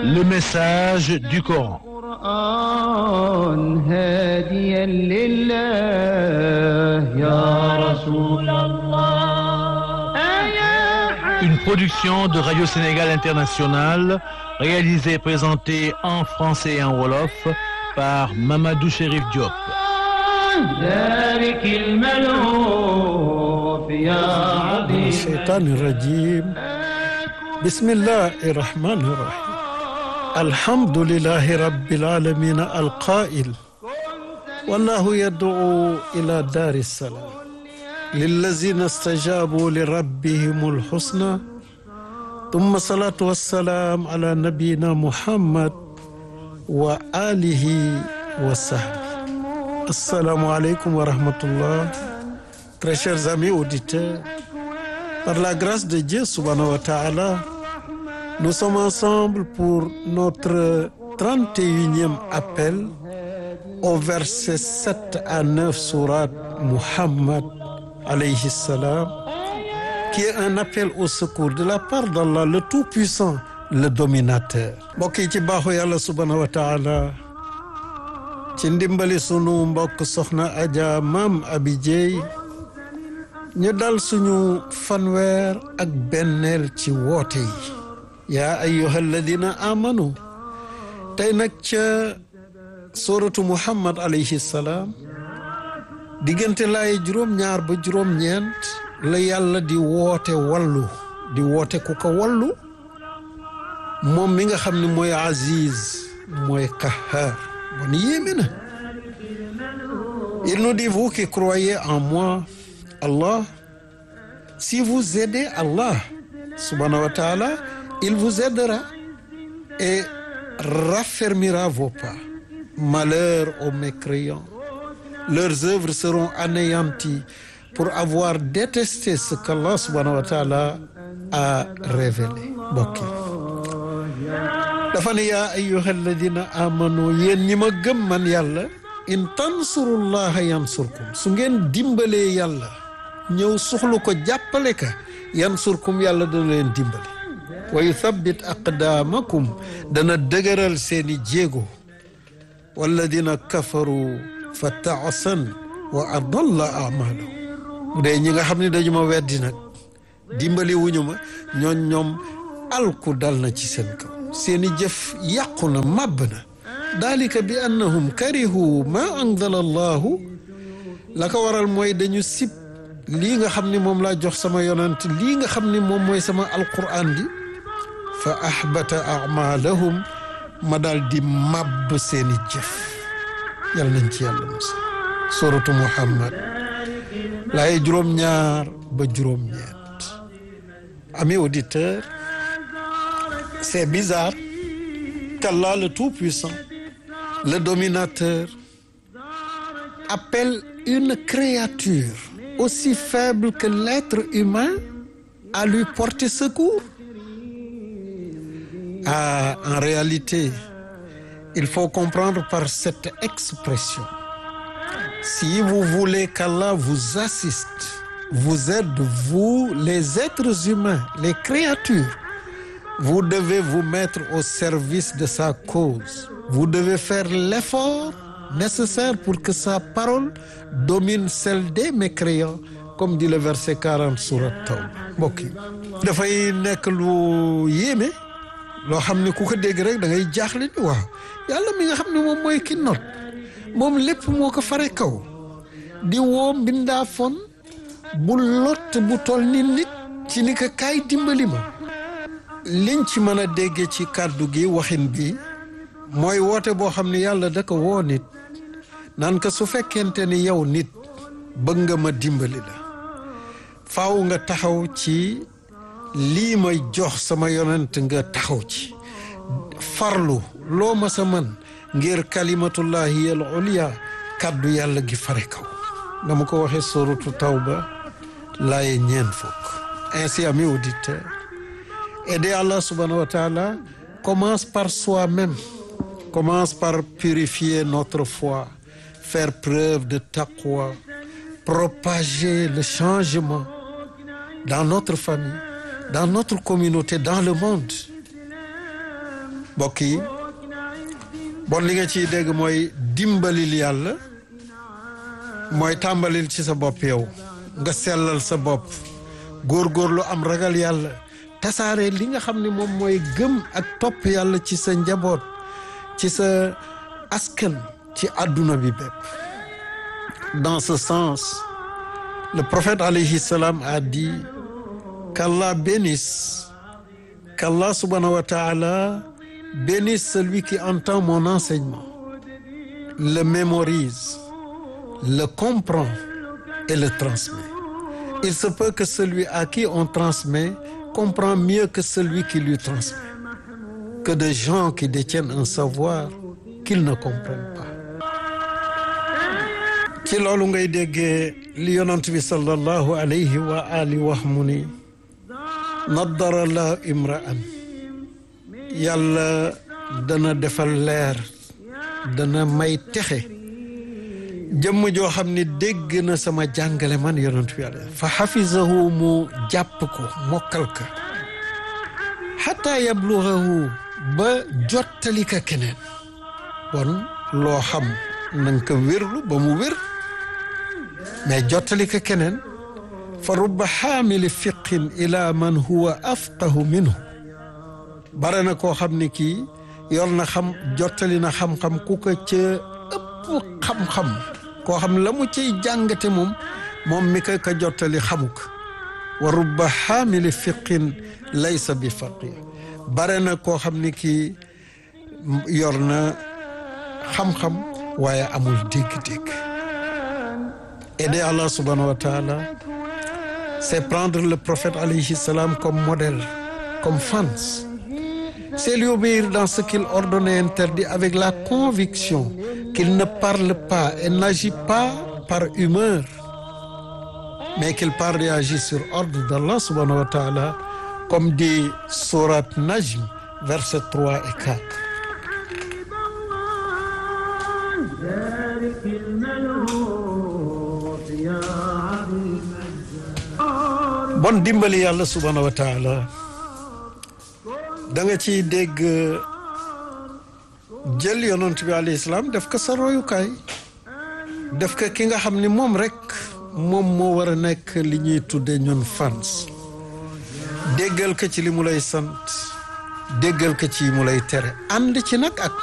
le message du Coran. القرآن هاديا لله يا رسول الله يا Une production de Radio Sénégal International, réalisée et présentée en français et en wolof par Mamadou Chérif Diop. ذلك الملهوف يا عظيم الشيطان الرجيم بسم الله الرحمن الرحيم الحمد لله رب العالمين القائل والله يدعو إلى دار السلام للذين استجابوا لربهم الحسنى ثم الصلاة والسلام على نبينا محمد وآله وصحبه السلام عليكم ورحمة الله Très chers amis auditeurs, par la grâce de Dieu subhanahu wa ta'ala, nous sommes ensemble pour notre 31e appel au verset 7 à 9 sourate Muhammad alayhi salam, qui est un appel au secours de la part d'Allah le Tout-Puissant, le Dominateur. mbokk yi ci baaxu yàlla subhanahu wa ta'ala ci ndimbali sunu mbokk soxna Adja Maam Abi Dieye ñu dal suñu fanweer ak benneel ci woote yi yaa ayyuha alladina amanu tey nag ca suratu muhammad alayhi salaam diggante laay juróom-ñaar ba juróom-ñeent la yàlla di woote wallu di woote ku ko wallu moom mi nga xam ne mooy aziz mooy kahar bon yéeme na il nous dit vous qui croyez en moi Allah si vous aidez Allah subhanahu wa ta'ala il vous aidera et raffermira vos pas malheur aux mécréants leurs œuvres seront anéanties pour avoir détesté ce qu'Allah subhanahu wa ta'ala a révélé bokki dafa ne yaa ayyuha alladina amanu yéen ñi ma gëm man yàlla in tansurullaha yansurkum su ngeen dimbalee yàlla ñëw suxlu ko jàppale ka yansurkum yàlla dana leen dimbali wa yuthabbit aqdaamakum dana dëgëral seeni jéego walladina kafaru fa taasan wa adalla amalahum bu dee ñi nga xam ne dañu ma weddi nag dimbali wuñu ma ñooñ ñoom alku dal na ci seen kaw seeni jëf yàqu na màbb na dalika bi annahum karihu ma anzala allahu la ko waral mooy dañu sib lii nga xam ni moom laa jox sama yonant lii nga xam ni moom mooy sama alquran di fa ahbata amalahum ma daal di màbb seeni jëf yàlla nañ ci yàlla musa suratu muhammad laaye juróom-ñaar ba juróom-ñeent amis auditeurs c'est bizarre qu'Allah le tout-puissant le dominateur appelle une créature aussi faible que l'être humain à lui porter secours ah en réalité il faut comprendre par cette expression si vous voulez qu'Allah vous assiste vous aide vous les êtres humains les créatures vous devez vous mettre au service de sa cause vous devez faire l'effort nécessaire pour que sa parole domine celle des mécréants comme dit le verset 40 sourate Tawba mbokk yi dafay nekk lu yéeme loo xam ne ku ko dégg rek da ngay jaaxle ni waaw yàlla mi nga xam ne moom mooy ki not moom lépp moo ko fare kaw di woo mbindaa fon bu lot bu toll ni nit ci ni ko kaay dimbali ma liñ ci mën a déggee ci kàddu gi waxin bi mooy woote boo xam ne yàlla da ko woo nit naan ko su fekkente ni yow nit bëgg nga ma dimbali la faaw nga taxaw ci lii may jox sama yonent nga taxaw ci farlu loo ma sa mën ngir kalimatullahi al ulya kàddu yàlla gi fare kaw dama ko waxee suratu tawba laaye ñeen fukk ainsi amis auditeurs aider Allah subhanahu wa ta'ala commence par soi-même commence par purifier notre foi faire preuve de taqwa propager le changement dans notre famille dans notre communauté dans le monde mbokk yi bon li nga ciy dégg mooy dimbalil yàlla mooy tàmbalil ci sa bopp yow nga sellal sa bopp góorgóorlu am ragal yàlla tasaare li nga xam ne moom mooy gëm ak topp yàlla ci sa njaboot ci sa askan ci àdduna bi bépp dans ce sens le prophète alayhi salam a dit qu'Allah bénisse qu'Allah subhanahu wa ta'ala bénisse celui qui entend mon enseignement le mémorise le comprend et le transmet il se peut que celui à qui on transmet comprend mieux que celui qui lui transmet que de gens qui détiennent un savoir qu'ils ne comprennent pas ci loolu ngay déggee li yonent bi sallallahu alayhi wa ali wax mu ni naddara la imraan yàlla dana defal leer dana may texe jëmm joo xam ni dégg na sama jàngale man yonent bi alayhi fa xafizahu mu jàpp ko mokkal ka xataa yablugahu ba jottali ka keneen bon loo xam na nga ko wérlu ba mu wér mais jottali ko keneen fa rubba xaamili fiqin ila man huwa afqahu minhu bare na koo xam ni kii yor na xam jottali na xam-xam ku ko ca ëpp xam-xam koo xam la mu ciy jàngate moom moom mi ko ka jottali xamu ko wa rubba xaamili fiqin laysa bi faqih bare na koo xam ni kii yor na xam-xam waaye amul dégg-dégg aider Allah subhanahu wa ta'ala c'est prendre le prophète alayhi salam comme modèle comme fans c'est lui obéir dans ce qu'il ordonne et interdit avec la conviction qu'il ne parle pas et n'agit pas par humeur mais qu'il parle et agit sur ordre d'Allah subhanahu wa ta'ala comme dit sourate Najm versets 3 et 4 bon dimbali yàlla subhanahu wa taala da nga ciy dégg jël yonent bi alayhi salaam def ko sa royukaay def ko ki nga xam ni moom rek moom moo war a nekk li ñuy tudde ñun fans déggal ko ci li mu lay sant déggal ko ci mu lay tere ànd ci nag ak